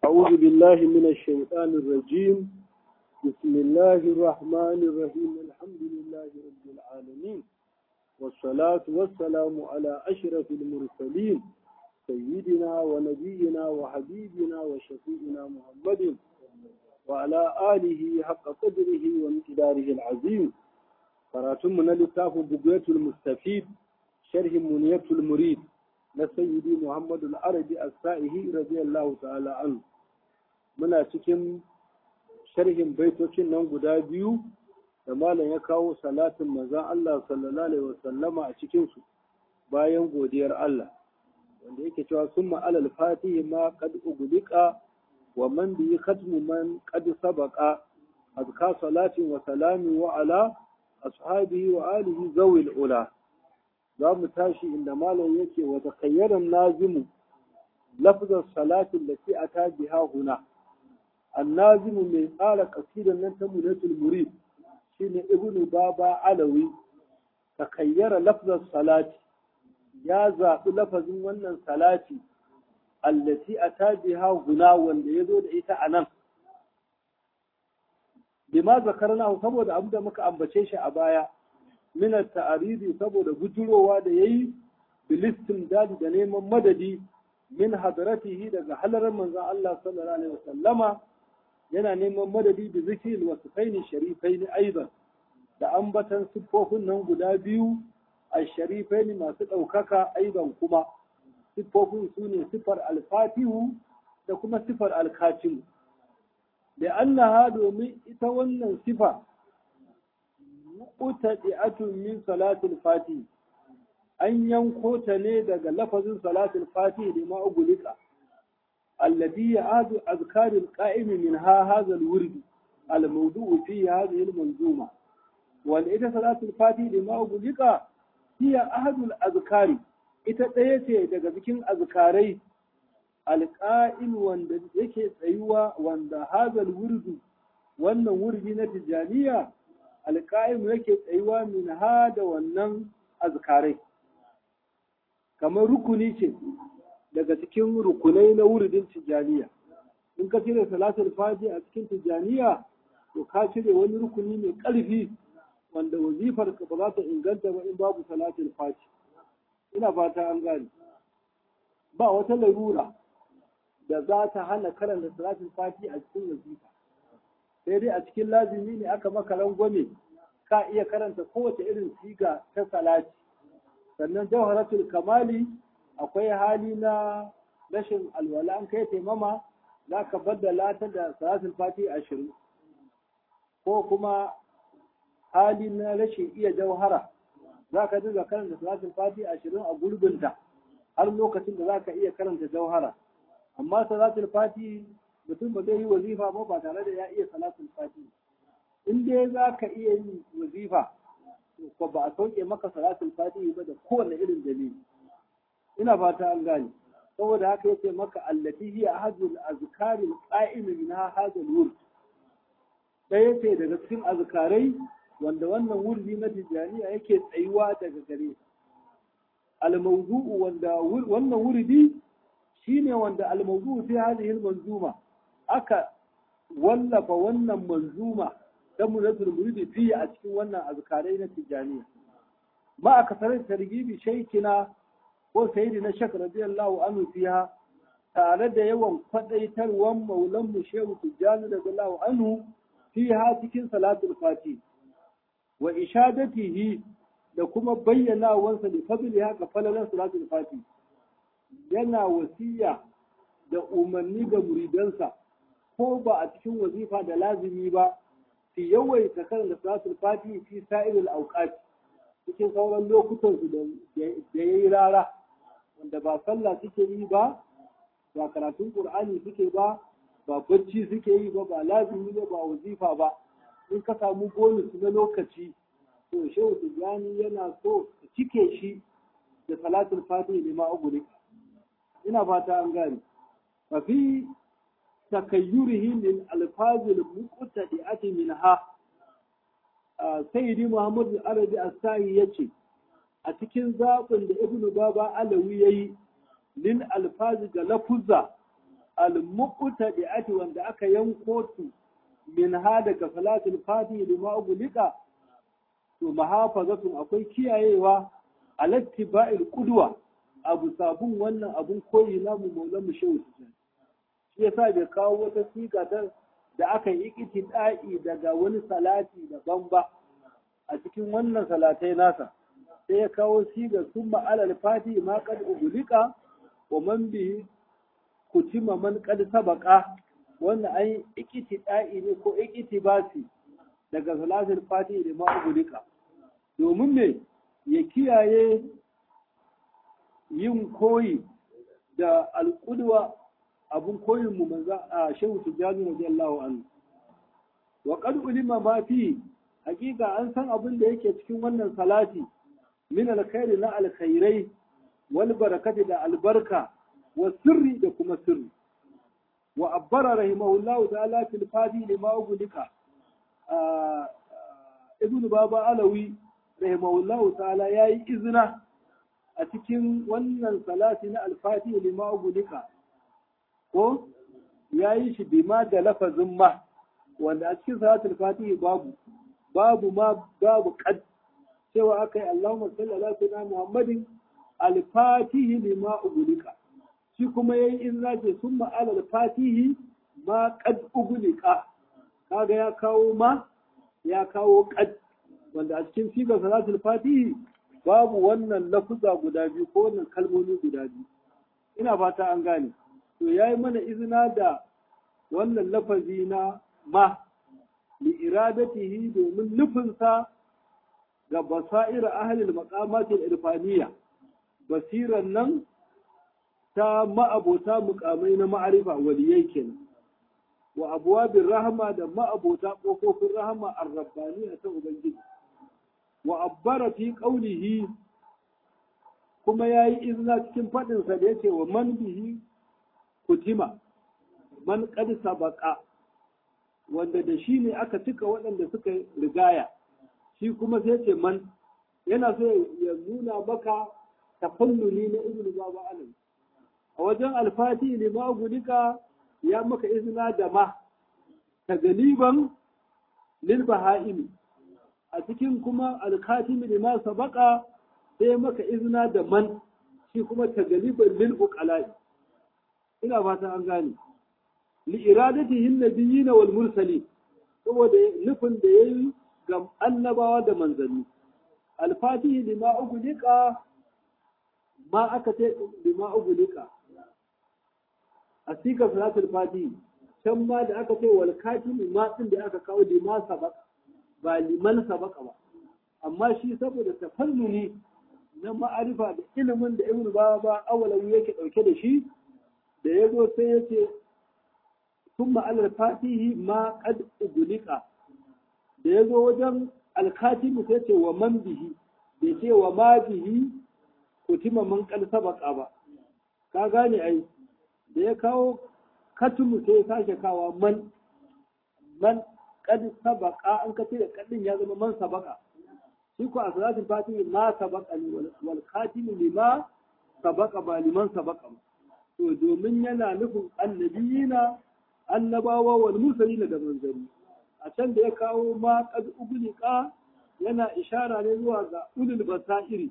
أعوذ بالله من الشيطان الرجيم بسم الله الرحمن الرحيم الحمد لله رب العالمين والصلاة والسلام على أشرف المرسلين سيدنا ونبينا وحبيبنا وشفيعنا محمد وعلى آله حق قدره وامتداره العظيم قراتم من لتاف بقية المستفيد شرح منية المريد لسيدي محمد العربي السائه رضي الله تعالى عنه muna cikin sharhin baitocin nan guda biyu da malam ya kawo salatin manzon Allah sallallahu alaihi wasallama a cikin su bayan godiyar Allah wanda yake cewa summa alal fatihi ma qad ugliqa wa man bi khatmu man qad sabaqa azka salatin wa salami wa ala ashabihi wa alihi zawil ula za mu tashi inda malam yake wa takayyaran nazimu lafzar salatin da ke ata biha huna annazimu mai tsara kasidan nan ta munatul murid shine ibnu baba alawi takayyara lafzar salati ya zaɓi lafazin wannan salati allati ata biha huna wanda ya zo da ita a nan bima zakarna saboda abu da muka ambace shi a baya min ta'aridi saboda bujurowa da yayi bilistin dadi da neman madadi min hadaratihi daga halarar manzon Allah sallallahu alaihi wasallama yana neman madadi da zikil wasu kaini sharifai ne aiban da ambatan siffofin nan guda biyu a sharifai ne masu ɗaukaka aiban kuma siffofin su ne siffar alfatihu da kuma siffar alkatimu da annaha domin ita wannan sifa mu'tadi'atun min salatul fatih an yanko ta ne daga lafazin salatul fatih da ma'ugulika الذي يعاد أذكار القائم منها هذا الورد الموضوع في هذه المنظومة والإذا صلاة الفاتحة لما أقولك هي أحد الأذكار إتتيتي daga cikin azkarai alƙa'il wanda yake tsayuwa wanda hazal wurdu wannan wurdi na tijaniya alƙa'im yake tsayuwa min ha da wannan azkarai kamar rukuni ce daga cikin rukunai na wuridin tijjaniya in ka cire salatul faji a cikin tijjaniya to ka cire wani rukuni mai ƙarfi wanda wazifar ka ba za ta inganta ba in babu salatul faji ina fata an gane ba wata larura da za ta hana karanta salatul faji a cikin wazifa sai dai a cikin lazimi ne aka maka rangwame ka iya karanta kowace irin siga ta salati sannan jawharatul kamali akwai hali na rashin alwala an kai taimama za ka baddala ta da salatul fati ashirin ko kuma hali na rashin iya jauhara za ka dinga karanta salatul fati ashirin a gurbinta har lokacin da za ka iya karanta jauhara amma salatul fati mutum ba zai yi wazifa ba ba tare da ya iya salatul fati in dai za ka iya yin wazifa ko ba a sauke maka salatul fati ba da kowane irin dalili ina fata an gane saboda haka yace maka allati hiya ahadul azkaril qa'im minha hadal wurd da yace daga cikin azkarai wanda wannan wurdi na tijaniya yake tsayuwa daga gare al-mawdu'u wanda wannan wurdi shine wanda al-mawdu'u fi hadhihi al-manzuma aka wallafa wannan manzuma ta munatul muridi fi a cikin wannan azkarai na tijaniya ma aka sarar targibi shaykina ko sayidi na shak radiyallahu anhu fiha tare da yawan kwadaitarwan maulan mu shehu tijjani radiyallahu anhu fiha cikin salatul fati wa ishadatihi da kuma bayyanawansa da fadli haka falalan salatul fati yana wasiya da umarni ga muridansa ko ba a cikin wazifa da lazimi ba fi yawaita karanta salatul fati fi sa'iril awqat cikin sauran lokutan su da yayi rara wanda ba sallah suke yi ba ba karatun qur'ani suke ba ba bacci suke yi ba ba lazimi ba ba wazifa ba in ka samu bonus na lokaci to shehu tijjani yana so ka cike shi da salatul fatih ne ma uguri ina fata an gane fa fi takayyurihi lil alfazil muqtadi'ati minha sayyidi muhammad al-arabi as-sa'i yace a cikin zaɓin da ibnu baba alawi ya yi lil alfazi ga lafuzza al-muqtadi'ati wanda aka yanko su min ha daga salatul fatihi lima ugulika to mahafazatun akwai kiyayewa alattiba'il qudwa abu sabun wannan abun koyi namu maulan mu shehu shi yasa bai kawo wata siga ta da aka yi ikitida'i daga wani salati daban ba a cikin wannan salatai nasa sai ya kawo siga summa alal fatihi ma qad ugulika wa man bihi kutima man qad sabaqa wannan ai ikitida'i ne ko ikitibasi daga salatul fatihi da ma ugulika domin me ya kiyaye yin koyi da alƙudwa abun koyin mu manzo a shehu tijani radiyallahu anhu wa qad ulima ma fi hakika an san abin da yake cikin wannan salati min alkhairi na alkhairai wal barakati da albarka wa sirri da kuma sirri wa abbara rahimahullahu ta'ala fil fadi lima ugulika ibnu baba alawi rahimahullahu ta'ala yayi izina a cikin wannan salati na alfati lima ugulika ko yayi shi bima da lafazin ma wanda a cikin salatul fatihi babu babu ma babu qad cewa akai Allahumma salli ala sayyidina Muhammadin al-fatihi lima ugulika shi kuma yayi izina ce summa ala al-fatihi ma qad ugulika kaga ya kawo ma ya kawo qad wanda a cikin sigar salatul fatihi babu wannan lafuza guda biyu ko wannan kalmomi guda biyu ina fata an gane to yayi mana izina da wannan lafazi na ma li iradatihi domin nufinsa ga basaira ahlil maqamatil irfaniya basiran nan ta ma'abota mukamai na ma'arifa waliyai kenan wa abwabir rahma da ma'abota kofofin rahma ar-rabbaniya ta ubangiji wa abbara fi qawlihi kuma yayi izina cikin fadin sa da yace wa man bihi kutima man qad sabaqa wanda da shi ne aka cika waɗanda suka rigaya shi kuma sai ce man yana so ya nuna maka tafannuni na ibnu baba alam a wajen alfati ne ma gudika ya maka izina da ma ta galiban lil baha'imi a cikin kuma alkatimi ne ma sabaka sai maka izina da man shi kuma ta galiban lil uqala'i ina fatan an gane li iradatihi nabiyina wal mursalin saboda nufin da yayi ga annabawa da manzanni alfatihi lima ugulika ma aka ce lima ugulika a sika salatul fatihi can ma da aka ce wal katimi ma din da aka kawo lima sabaka ba liman sabaka ba amma shi saboda tafannuni na ma'arifa da ilimin da ibnu baba awalan yake dauke da shi da ya zo sai ya ce ثم على الفاتح ما قد أغلق da ya zo wajen alkatimu sai ce wa man bihi bai ce wa ma bihi kutima man kal sabaka ba ka gane ai da ya kawo katumu sai ya sake kawa man man kad sabaka an ka ce da kadin ya zama man sabaka shi ko a salatin fatihi ma sabaka ne wal khatimu lima sabaka ba liman sabaka ba to domin yana nufin annabiyina annabawa wal mursalin da manzanni a can da ya kawo ma qad ugliqa yana ishara ne zuwa ga ulul basairi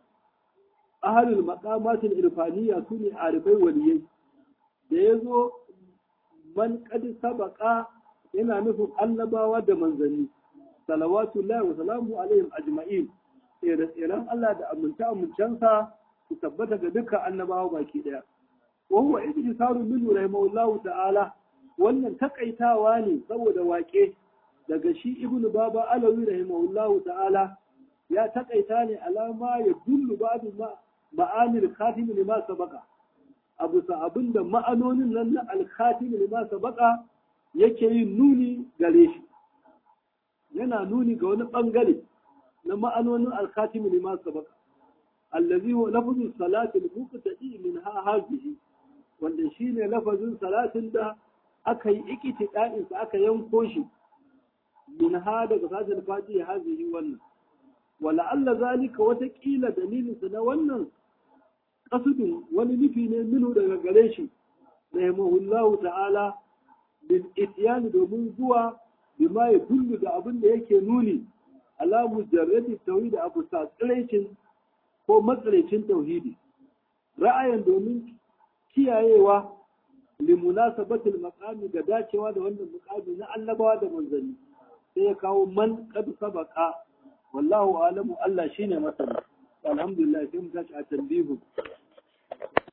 ahlul maqamat al irfaniyya sune arifai waliyai da yazo man qad sabaqa yana nufin annabawa da manzanni salawatullahi wa salamu alaihim ajma'in tsere-tseren Allah da amince amincensa su tabbata ga dukkan annabawa baki daya wa huwa ihtisaru min rahimahullahu ta'ala wannan takaitawa ne saboda waƙe daga shi ibnu baba alawi rahimahullahu ta'ala ya takaita ne alama ya dullu babu ma'anil khatim lima sabaka abu sa abinda ma'anonin nan na al-khatim lima sabaka yake yin nuni gare shi yana nuni ga wani bangare na ma'anonin al-khatim lima sabaka allazi huwa lafzu salati al-muqtadi min ha hazihi wanda shine lafazin salatin da aka yi ikiti ɗa'insa aka yanko shi min ha daga sashen fati ya hazihi wannan wala Allah zalika watakila dalilinsa na wannan kasudin wani nufi ne minu daga gare shi rahimahullahu ta'ala bil ityan domin zuwa bima ya kullu da abin da yake nuni ala mujarradi tauhid abu sa tsiraicin ko matsalaicin tauhidi ra'ayin domin kiyayewa limunasabatul maqami da dacewa da wannan muqami na annabawa da manzanni sai ya kawo man qad sabaqa wallahu alamu Allah shine masani alhamdulillah sai mu tashi a tambihu